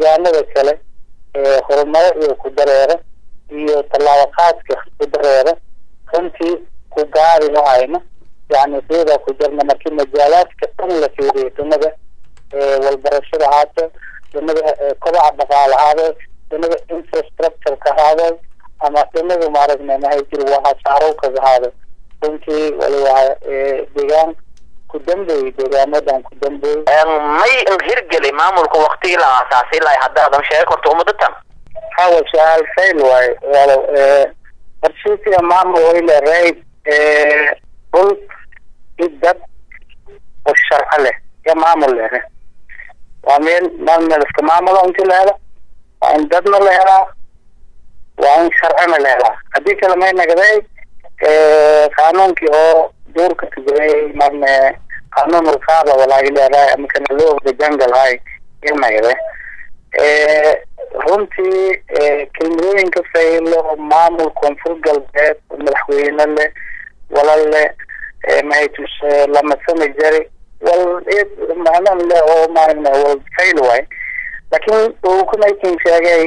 deegaanada kale horumaro iyo ku dareera iyo tallaabo qaadka ku dareera runtii ku gaari lahayna yani deedaa ku jirna markii majaalaadka dhan la fiiriyo dunida walbarashada haato dunida kobaca dhaqaale ahaade dunida infrastructureka ahaade ama dunida maaragna mahay jir wahasaarowkaga ahaade runtii waliba deegaan ku dambeeyey deegaanadan ku dambeeyey may hirgelay maamulka waktigii la aasaasay ilaa haddaadan sheegi karto umadatan hawa su-aal fail waaye walow qarshiisiga maamul wayle raid dhul i dad oo sharco leh iyo maamul leh waa meel maal meel iska maamulo inti la helo waa in dadna la helaa waa in sharcina la helaa haddii kale may nagday qaanuunkii oo duurka kajiray marne qaanuun ulkaada walaagi leedahay ama kana loo ogda jungle hay inagde runtii kelmadooyinka faylo maamul koonfur galbeed madaxweyne leh walal leh mahatus lamasami jari wal macnan leh oo maaragna wal fayl waay laakiin uu kunaykin sheegay